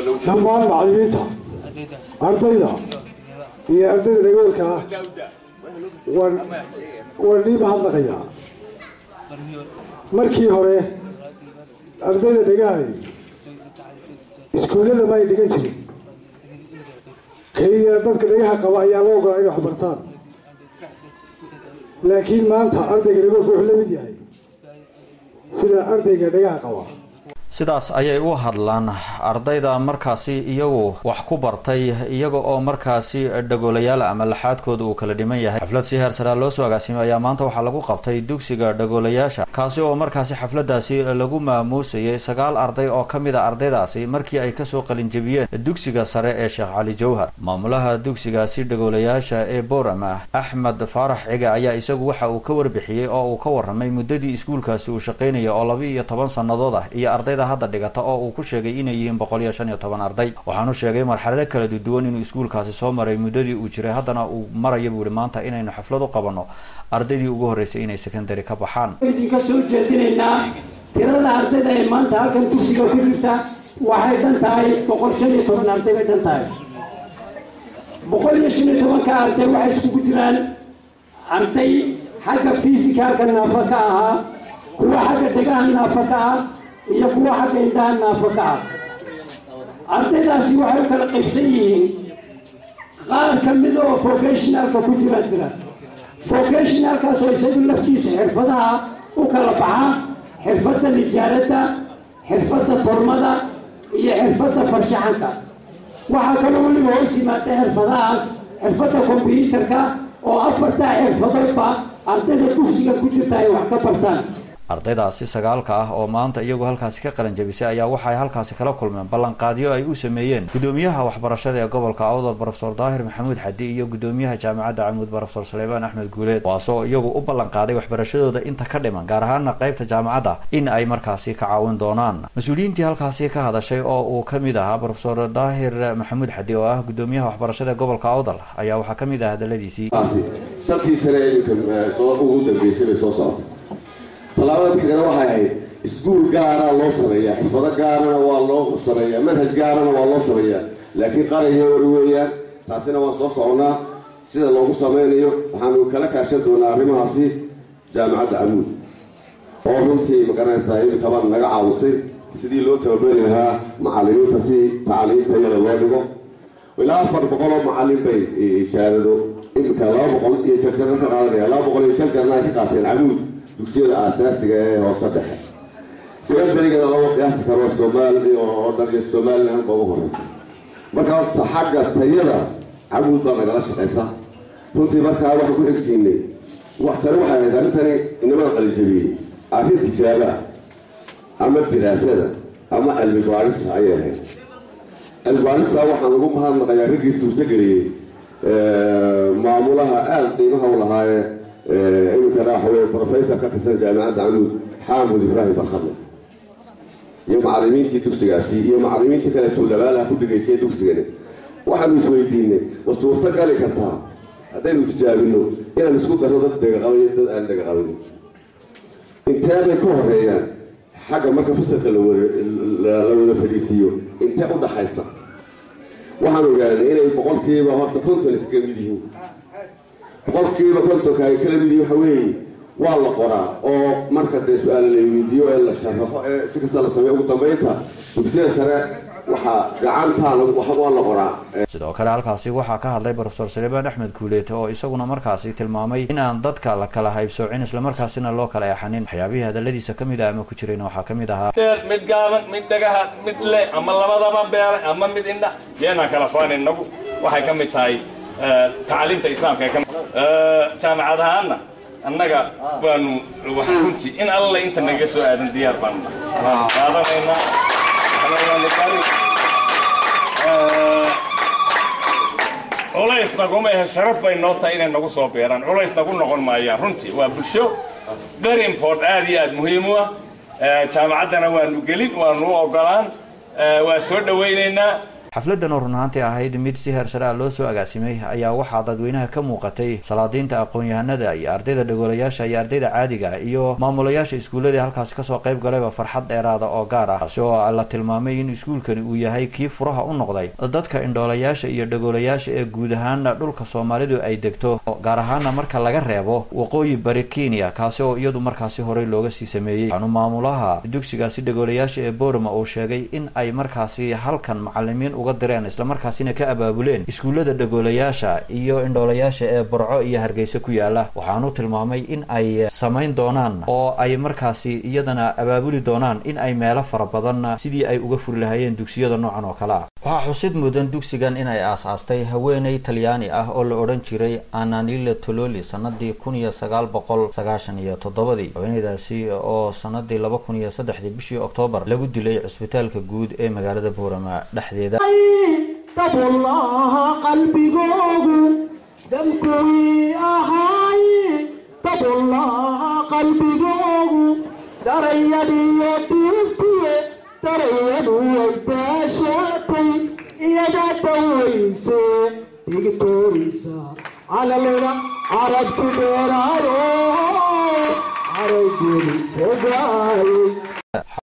dhammaan macallimiinta ardayda iyo ardayda dhagoolka ah waan waan nii mahadnaqayaa markii hore ardayda dhagahay iskuullada ma ay dhigan jirin keliya dadka dhagaha qaba ayaa loo ogolaa inay wax bartaan laakiin maanta ardayga dhagoolka wuxuu la mid yahay sida ardayga dhagaha qaba sidaas ayay u hadlaan ardayda markaasi iyagu wax ku bartay iyaga oo markaasi dhagoolayaal ama laxaadkooda uu kala dhiman yahay xaflad si heer saraa loo soo agaasimay ayaa maanta waxaa lagu qabtay dugsiga dhagoolayaasha kaasi oo markaasi xafladaasi lagu maamuusayay sagaal arday oo ka mid a ardaydaasi markii ay kasoo qalinjebiyeen dugsiga sare ee sheekh cali jawhar maamulaha dugsigaasi dhagoolayaasha ee boorama axmed faarax ciga ayaa isagu waxa uu ka warbixiyey oo uu ka waramay muddadii iskuulkaasi uu shaqaynaya oo laba iyo toban sannadood ah iyo ardayda hadda dhigata oo uu ku sheegay inay yihiin boqol iyo shan iyo toban arday waxaanu sheegay marxalado kala duwan inuu iskuulkaasi soo maray muddadii uu jiray haddana uu maraya buu ihi maanta inaynu xaflad u qabanno ardaydii ugu horreysay inay secondary ka baxaan idinka soo jeedinaynaa tirada ardayda ee maanta halkan dugsiga ku jirta waxay dhan tahay boqol shan iyo toban arday bay dhan tahay boqol iyo shan iyo tobanka arday waxay isugu jiraan arday xagga fisikaalka naafa ka ahaa kuwa xagga dhegaha naafa ka ah iyo kuwa xagga indhaha naafa ka ah ardaydaasi waxay u kala qaybsan yihiin qaar ka mid oo vocationalka ku jira jira vocationalkaas oo isagu laftiisa xirfadaha u kala baxa xirfadda nijaaradda xirfadda tormada iyo xirfadda farshaxanka waxaa kaloo weliba hoos yimaada xirfadahaas xirfadda kombyuutarka oo afartaa xirfadoodba ardayda dugsiga ku jirta ay wax ka bartaan ardaydaasi sagaalka ah oo maanta iyagu halkaasi ka qalan jabisay ayaa waxay halkaasi kala kulmeen ballanqaadyo ay u sameeyeen gudoomiyaha waxbarashada ee gobolka awdal brofesor daahir maxamuud xadi iyo gudoomiyaha jaamacadda camuud brofesor suleymaan axmed guuleed kuwaasoo iyagu u ballanqaaday waxbarashadooda inta ka dhiman gaar ahaana qaybta jaamacadda in ay markaasi ka caawin doonaan mas-uuliyiintii halkaasi ka hadashay oo uu ka mid ahaa brofesor daahir maxamuud xadi oo ah gudoomiyaha waxbarashada ee gobolka awdal ayaa waxaa ka mid ah hadaladiisii shantii sane iminka soo ugu dambeysay bay soo socotay tallaabada xigana waxay ahayd iskuul gaara loo sameeyaa xirfado gaarana waa loo sameeyaa manhaj gaarana waa loo sameeyaa laakiin qaraya wari weeyaan taasina waan soo soconaa sida loogu sameynayo waxaanu kala kaashan doonaa arrimahaasi jaamacadda camuud oo runtii magaranaysaa imikabaan naga caawisay sidii loo tababari lahaa macalimiinta si tacliimta yada loo dhigo ilaa afar boqol oo macalin bay ijaarado imika laba boqol iyo jarjarna ka qaadanaya laba boqol iyo jarjarna ay ka qaateen camuud dugsiyada aasaasiga ee hoose dhexe secondarygana lama qiyaasi karo soomaali oo dhan iyo somaliland ba ugu horeysa marka horta xagga tayada camuud baa nagala shaqaysa runtii markaa waxaan ku xigsiinay wax tani waxay ahayd arrintani inamada qalinjabiyey arrin tijaaba ama diraasada ama cilmi baadhisa ayay ahayd cilmi baadhisa waxaan ugu mahadnaqayaa raggii suurtageliyey maamulaha aada qiimaha u lahaayee iminkana waxa weye professor ka tirsan jaamacadda camuud xaamud ibraahim barkhadle iyo macalimiintii dugsigaasi iyo macalimiintii kale suulabaalaha ku dhigaysay dugsigani waxaanu isweydiinay ma suurto gali kartaa haddaynu tijaabino inaan isku darno dad dhegaqabay dad aan dhegaqabin intee bay ka horeeyaan xagga marka fasalka la wada fadhiisiiyo intee u dhaxaysa waxaan ogaanay inay boqolkiiba horta konton iskaga mid yihiin boqolkiiba kontonka ay kala mid yihiin waxa weeye waa la qoraa oo marka dee su-aala la weydiiyo ee la sharaxo ee si kasta la sameeyo ugu dambeynta dugsiyada sare waxaa gacantaa waa la qoraa sidoo kale halkaasi waxaa ka hadlay brofesor suleymaan axmed guuleete oo isaguna markaasi tilmaamay in aan dadka la kala haybsoocin islamarkaasina loo kala eexanin waxyaabihii hadaladiisa ka mid ah ama ku jirayna waxaa ka mid ahaa beer mid gaaban mid dhagaha mid le ama labadaba beere ama mid indha yeenaan kala faan inagu waxay ka mid tahay tacliimta islaamka ee jaamacad ahaana annaga waanu runtii in alle inta naga soo aadan diyaar baanu qaadanaynaa culays naguma ahe sharaf bay noo tahay inay nagu soo beeraan culays nagu noqon maayaan runtii waa bulsho very import aad iyo aad muhiim u ah jaamacaddana waanu gelin waanu u ogolaan waa soo dhawaynaynaa xafladan oo run ahaantii ahayd mid si heersare ah loo soo agaasimay ayaa waxaa dadweynaha ka muuqatay salaadiinta aqoon-yahanada iyo ardayda dhagoolayaasha iyo ardayda caadiga ah iyo maamulayaasha iskuullada halkaasi kasoo qayb galayba farxad dheeraada oo gaar ah taasi oo la tilmaamay in iskuulkani uu yahay kii furaha u noqday dadka indhoolayaasha iyo dhagoolayaasha ee guud ahaana dhulka soomaalidu ay degto gaar ahaana marka laga reebo waqooyi bari kenya kaasi oo iyadu markaasi horey looga sii sameeyey waxaanu maamulaha dugsigaasi dhagoolayaasha ee boorama uu sheegay in ay markaasi halkan macalimiin uga direen islamarkaasina ka abaabuleen iskuullada dhagoolayaasha iyo indhoolayaasha ee burco iyo hargeysa ku yaala waxaanu tilmaamay in ay samayn doonaan oo ay markaasi iyadana abaabuli doonaan in ay meelo fara badan sidii ay uga furi lahaayeen dugsiyada noocan oo kale ah waxaa xusid mudan dugsigan inay aas-aastay haweeney talyaani ah oo la odhan jiray ananile tololi sanadii kun iyo sagaal boqol sagaashan iyo toddobadii haweeneydaasi oo sanadii laba kun iyo saddexdii bishii oktoobar lagu dilay cisbitaalka guud ee magaalada boorama dhexdeeda dabullaha qalbigoogu damkuwii ahaay dabullaha qalbigoogu darayadiyo diiftiye darayadu way baashaatay iyada dawayse digtoorisa calalena carabki dheeraayo araygeli fogaayey